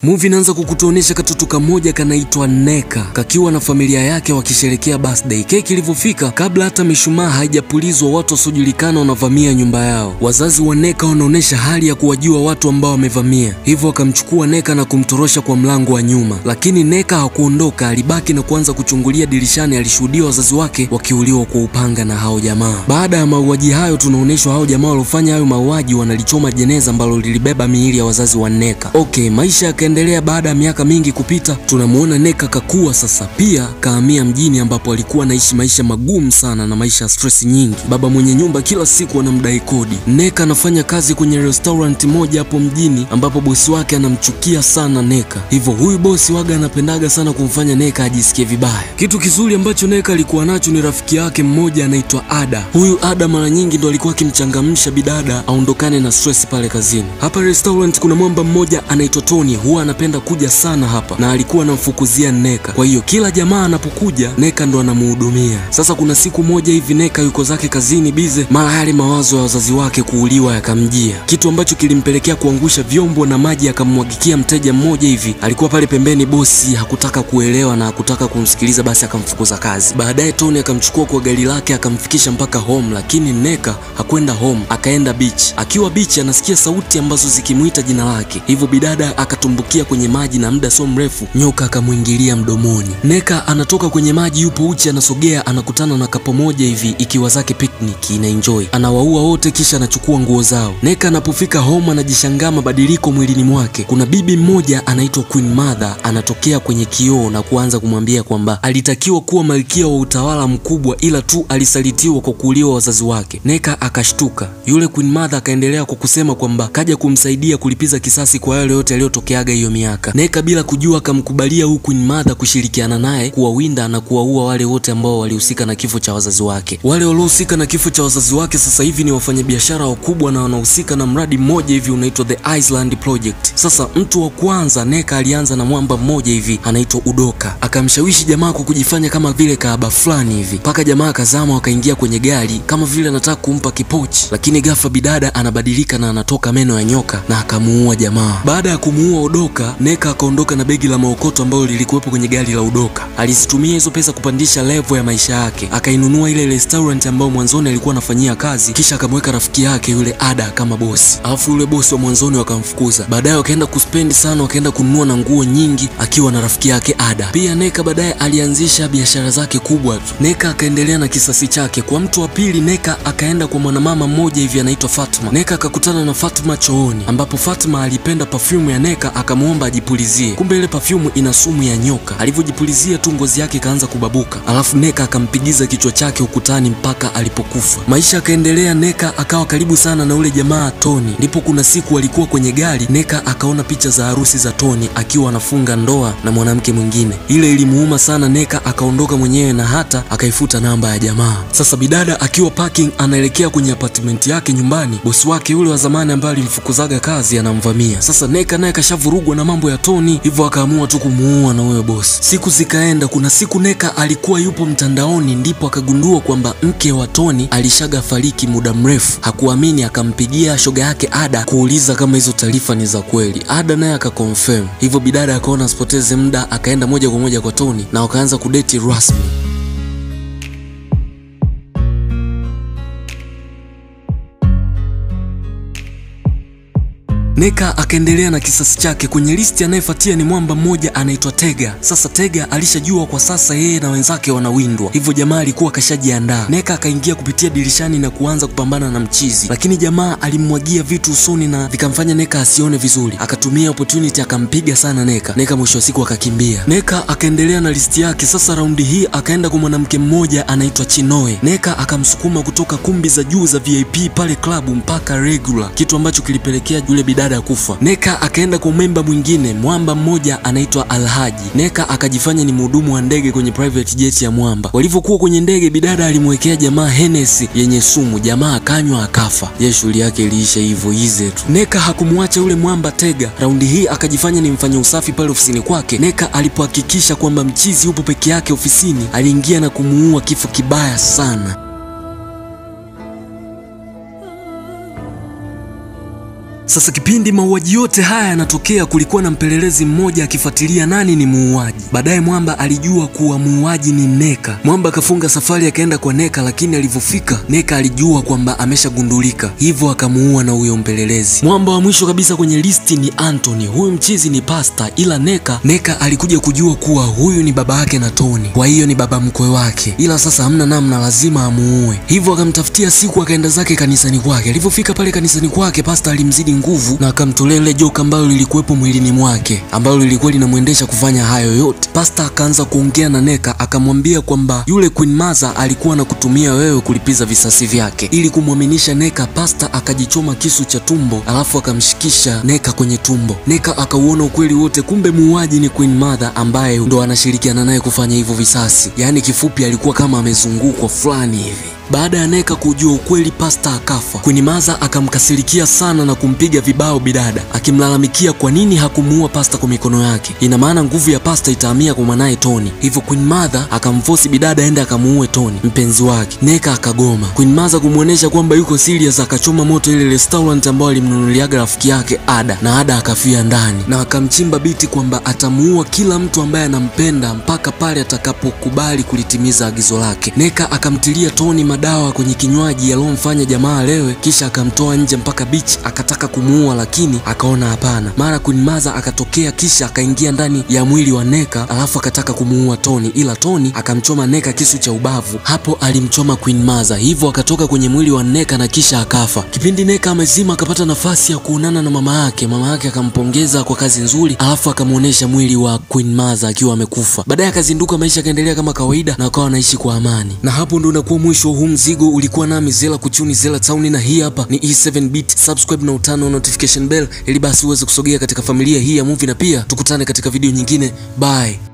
Movie inaanza kukutuonesha katoto kamoja kanaitwa Neka kakiwa na familia yake wakisherekea birthday. Keki ilivyofika, kabla hata mishumaa haijapulizwa, watu wasiojulikana wanavamia nyumba yao. Wazazi wa Neka wanaonesha hali ya kuwajua watu ambao wamevamia, hivyo wakamchukua Neka na kumtorosha kwa mlango wa nyuma, lakini Neka hakuondoka, alibaki na kuanza kuchungulia dirishani. Alishuhudia wazazi wake wakiuliwa kwa upanga na hao jamaa. Baada ya mauaji hayo, tunaonyeshwa hao jamaa waliofanya hayo mauaji wanalichoma jeneza ambalo lilibeba miili ya wazazi wa Neka. Okay, maisha yaka endelea baada ya miaka mingi kupita, tunamuona Neka kakua sasa, pia kahamia mjini ambapo alikuwa anaishi maisha magumu sana na maisha ya stress nyingi. Baba mwenye nyumba kila siku anamdai kodi. Neka anafanya kazi kwenye restaurant moja hapo mjini ambapo bosi wake anamchukia sana Neka, hivyo huyu bosi waga anapendaga sana kumfanya Neka ajisikie vibaya. Kitu kizuri ambacho Neka alikuwa nacho ni rafiki yake mmoja anaitwa Ada. Huyu Ada mara nyingi ndo alikuwa akimchangamsha bidada aondokane na stress pale kazini. Hapa restaurant kuna mwamba mmoja anaitwa Tony, huwa anapenda kuja sana hapa na alikuwa anamfukuzia Neka. Kwa hiyo kila jamaa anapokuja Neka ndo anamuhudumia. Sasa kuna siku moja hivi Neka yuko zake kazini bize, mara yale mawazo ya wazazi wake kuuliwa yakamjia, kitu ambacho kilimpelekea kuangusha vyombo na maji akamwagikia mteja mmoja hivi. Alikuwa pale pembeni, bosi hakutaka kuelewa na hakutaka kumsikiliza, basi akamfukuza kazi. Baadaye Tony akamchukua kwa gari lake akamfikisha mpaka home, lakini Neka hakwenda home, akaenda beach. Akiwa beach anasikia sauti ambazo zikimuita jina lake, hivyo bidada akatumbukia kwenye maji na muda sio mrefu nyoka akamwingilia mdomoni. Neka anatoka kwenye maji, yupo uchi, anasogea, anakutana na kapo moja hivi ikiwa zake picnic ina enjoy, anawaua wote, kisha anachukua nguo zao. Neka anapofika home anajishangaa mabadiliko mwilini mwake. Kuna bibi mmoja anaitwa Queen Mother anatokea kwenye kioo na kuanza kumwambia kwamba alitakiwa kuwa malkia wa utawala mkubwa, ila tu alisalitiwa kwa kuuliwa wazazi wake. Neka akashtuka. Yule Queen Mother akaendelea kwa kusema kwamba kaja kumsaidia kulipiza kisasi kwa yale yote yaliyotokeaga hiyo miaka. Neka bila kujua akamkubalia huyu Queen Mother kushirikiana naye kuwawinda na kuwaua wale wote ambao walihusika na kifo cha wazazi wake. Wale waliohusika na kifo cha wazazi wake sasa hivi ni wafanyabiashara wakubwa na wanahusika na mradi mmoja hivi unaitwa The Island Project. Sasa mtu wa kwanza Neka alianza na mwamba mmoja hivi anaitwa Udoka, akamshawishi jamaa kwa kujifanya kama vile kaaba fulani hivi, mpaka jamaa akazama, wakaingia kwenye gari kama vile anataka kumpa kipochi, lakini ghafla bidada anabadilika na anatoka meno ya nyoka na akamuua jamaa. Baada ya kumuua Udoka, Neka akaondoka na begi la maokoto ambalo lilikuwepo kwenye gari la Udoka. Alizitumia hizo pesa kupandisha level ya maisha yake, akainunua ile restaurant ambayo mwanzoni alikuwa anafanyia kazi, kisha akamweka rafiki yake yule Ada kama bosi, alafu yule bosi wa mwanzoni wakamfukuza. Baadaye wakaenda kuspendi sana, wakaenda kununua na nguo nyingi akiwa na rafiki yake Ada. Pia Neka baadaye alianzisha biashara zake kubwa tu. Neka akaendelea na kisasi chake. Kwa mtu wa pili, Neka akaenda kwa mwanamama mmoja hivi anaitwa Fatma. Neka akakutana na Fatma chooni, ambapo Fatma alipenda perfume ya Neka akamwomba ajipulizie. Kumbe ile perfume ina sumu ya nyoka. Alivyojipulizia tu ngozi yake ikaanza kubabuka, alafu Neka akampigiza kichwa chake ukutani mpaka alipokufa. Maisha akaendelea, Neka akawa karibu sana na ule jamaa Tony. Ndipo kuna siku walikuwa kwenye gari, Neka akaona picha za harusi za Tony akiwa anafunga ndoa na mwanamke mwingine. Ile ilimuuma sana, Neka akaondoka mwenyewe na hata akaifuta namba ya jamaa. Sasa bidada akiwa parking anaelekea kwenye apartment yake nyumbani, bosi wake yule wa zamani ambaye alimfukuzaga kazi anamvamia. Sasa Neka naye kashavurugwa na mambo ya Tony, hivyo akaamua tu kumuua na huyo bosi. Siku zikaenda, kuna siku Neka alikuwa yupo mtandaoni, ndipo akagundua kwamba mke wa Tony alishaga fariki muda mrefu. Hakuamini, akampigia shoga yake Ada kuuliza kama hizo taarifa ni za kweli. Ada naye akakonfirm, hivyo bidada akaona asipoteze muda, akaenda moja kwa moja kwa Tony na wakaanza kudeti rasmi. Neka akaendelea na kisasi chake. Kwenye listi anayefuatia ni mwamba mmoja anaitwa Tega. Sasa Tega alishajua kwa sasa yeye na wenzake wanawindwa, hivyo jamaa alikuwa kashajiandaa. Neka akaingia kupitia dirishani na kuanza kupambana na mchizi, lakini jamaa alimwagia vitu usoni na vikamfanya Neka asione vizuri. Akatumia opportunity akampiga sana Neka. Neka mwisho wa siku akakimbia. Neka akaendelea na listi yake. Sasa raundi hii akaenda kwa mwanamke mmoja anaitwa Chinoe. Neka akamsukuma kutoka kumbi za juu za VIP pale klabu mpaka regular, kitu ambacho kilipelekea yule bidada ya kufa. Neka akaenda kwa memba mwingine mwamba mmoja anaitwa Alhaji. Neka akajifanya ni mhudumu wa ndege kwenye private jet ya mwamba. Walivyokuwa kwenye ndege, bidada alimwekea jamaa Hennessy yenye sumu, jamaa akanywa akafa. Ye shughuli yake iliisha hivyo ize tu. Neka hakumwacha yule mwamba Tega. Raundi hii akajifanya ni mfanya usafi pale ofisini kwake. Neka alipohakikisha kwamba mchizi yupo peke yake ofisini, aliingia na kumuua kifo kibaya sana. Sasa kipindi mauaji yote haya yanatokea, kulikuwa na mpelelezi mmoja akifuatilia nani ni muuaji. Baadaye Mwamba alijua kuwa muuaji ni Neka. Mwamba akafunga safari akaenda kwa Neka, lakini alivyofika Neka alijua kwamba ameshagundulika, hivyo akamuua na huyo mpelelezi. Mwamba wa mwisho kabisa kwenye listi ni Anthony. Huyu mchizi ni pasta, ila Neka Neka alikuja kujua kuwa huyu ni baba yake na Tony, kwa hiyo ni baba mkwe wake, ila sasa hamna namna, lazima amuue. Hivyo akamtafutia siku, akaenda zake kanisani kwake. Alivyofika pale kanisani kwake, pasta alimzidi nguvu na akamtolea ile joka ambalo lilikuwepo mwilini mwake, ambalo lilikuwa linamwendesha kufanya hayo yote. Pasta akaanza kuongea na Neka, akamwambia kwamba yule Queen Maza alikuwa anakutumia wewe kulipiza visasi vyake. Ili kumwaminisha Neka, pasta akajichoma kisu cha tumbo, alafu akamshikisha Neka kwenye tumbo. Neka akauona ukweli wote, kumbe muuaji ni Queen Mother ambaye ndo anashirikiana naye kufanya hivyo visasi. Yaani kifupi, alikuwa kama amezungukwa fulani hivi. Baada ya Neka kujua ukweli, pasta akafa. Queen Maza akamkasirikia sana na kumpiga vibao bidada, akimlalamikia kwa nini hakumuua pasta kwa mikono yake. Ina maana nguvu ya pasta itahamia kwa mwanaye Tony. Hivyo Queen Mother akamfosi bidada aende akamuue Tony, mpenzi wake. Neka akagoma. Queen Mother kumwonyesha kwamba yuko serious, akachoma moto ile restaurant ambayo alimnunuliaga rafiki yake Ada, na Ada akafia ndani, na akamchimba biti kwamba atamuua kila mtu ambaye anampenda mpaka pale atakapokubali kulitimiza agizo lake. Neka akamtilia Tony dawa kwenye kinywaji yaliyomfanya jamaa alewe, kisha akamtoa nje mpaka beach, akataka kumuua lakini akaona hapana. Mara Queen Maza akatokea, kisha akaingia ndani ya mwili wa Neka, alafu akataka kumuua Tony, ila Tony akamchoma Neka kisu cha ubavu. Hapo alimchoma Queen Maza, hivyo akatoka kwenye mwili wa Neka na kisha akafa. Kipindi Neka amezima, akapata nafasi ya kuonana na mama yake. Mama yake akampongeza kwa kazi nzuri, alafu akamuonesha mwili wa Queen Maza akiwa amekufa. Baadaye akazinduka, maisha yakaendelea kama kawaida na wakawa wanaishi kwa amani, na hapo ndo unakuwa mwisho huu mzigo ulikuwa nami Zela Kuchuni Zela Town, na hii hapa ni E7 Beat. Subscribe na utano notification bell ili basi uweze kusogea katika familia hii ya movie, na pia tukutane katika video nyingine. Bye.